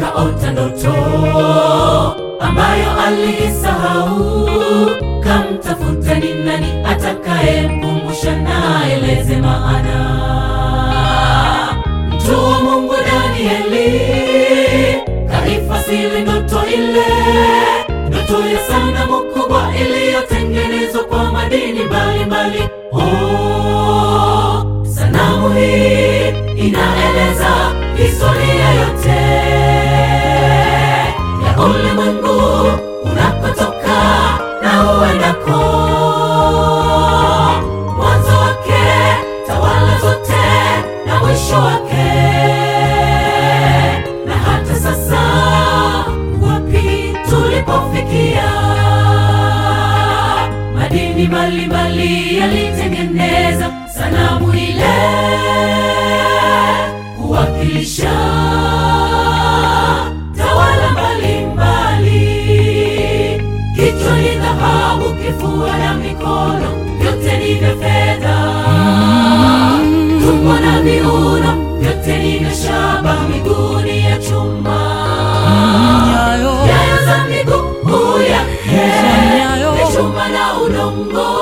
akaota ndoto ambayo aliisahau. Kamtafuta ni nani atakayemkumbusha na eleze maana. Mtu wa Mungu Danieli kaifasiri ndoto ile, ndoto ya sanamu kubwa iliyotengenezwa kwa madini mbalimbali. Oh, sanamu hii inaeleza historia yote ya ulimwengu unakotoka na uendako, mwanzo wake, tawala zote na mwisho wake, na hata sasa wapi tulipofikia. Madini mbalimbali yalitengeneza sanamu ile kuwakilisha tawala mbalimbali. Kichwa ni dhahabu, kifua na mikono vyote ni vya fedha, tumbo na viuno vyote ni vya shaba, miguu ni ya chuma, Nyayo nyayo za miguu yake nyayo ni chuma na udongo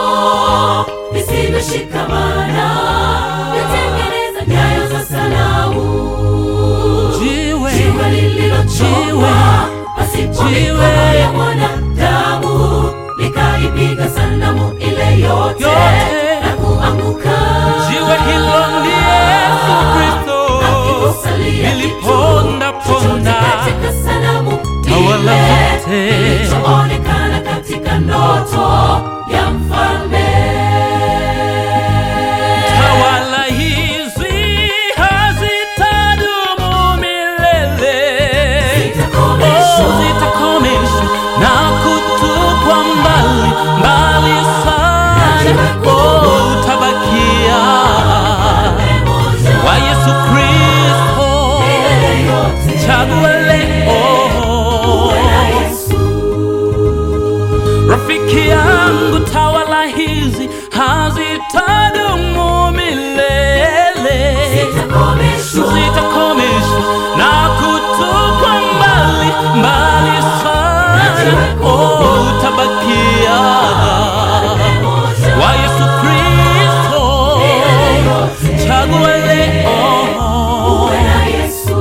visivyoshikamana, vyatengeneza nyayo za sanamu jiwe jiwe lililochongwa pasipo Jiwe. mikono ya mwanadamu likaipiga sanamu ile yote Yote. na kuanguka. jiwe hilo ni Yesu Kristo Akikusalia liliponda kitu chochote ponda katika sanamu Tawala ile zote. kilichoonekana katika ndoto ya mfalme. Tawala hizi hazitadumu milele, Zitakomeshwa. Oh, zitakomeshwa na kutupwa mbali mbali sana. Oh, utabakia wa Yesu Kristo, Milele yote. chagua leo. Bwana Yesu. Rafiki yangu, tawala hizi hazitadumu milele, Zitakomeshwa. zitakomeshwa na kutupwa mbali mbali sana. Oh, utabakia wa Yesu Kristo, chagua leo. Bwana Yesu.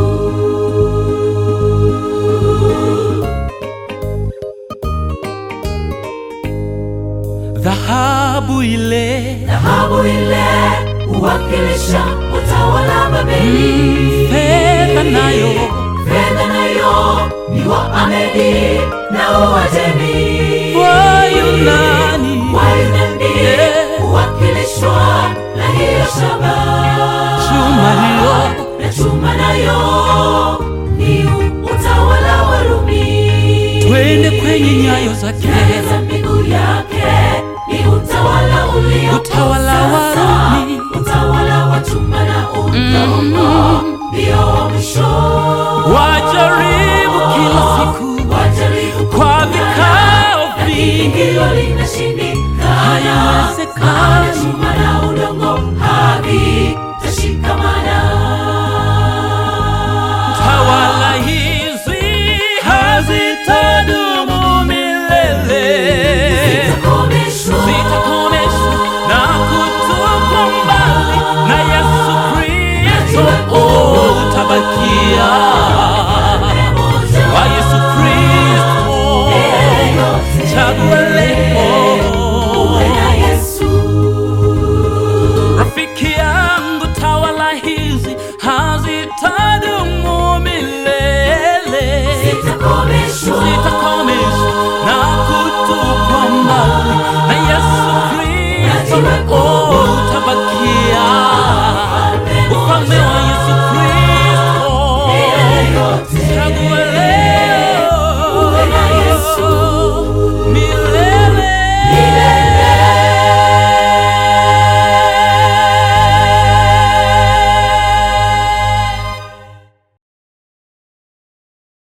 Dhahabu ile Dhahabu ile huwakilisha utawala Babeli. fedha nayo Fedha nayo ni wa Amedi na Uajemi. wa Yunani Wayunani Yeah. huwakilishwa na hiyo shaba. chuma hiyo na chuma nayo ni utawala wa Rumi. twende kwenye nyayo zake, Nyayo za miguu yake ni utawala ulio utawala wa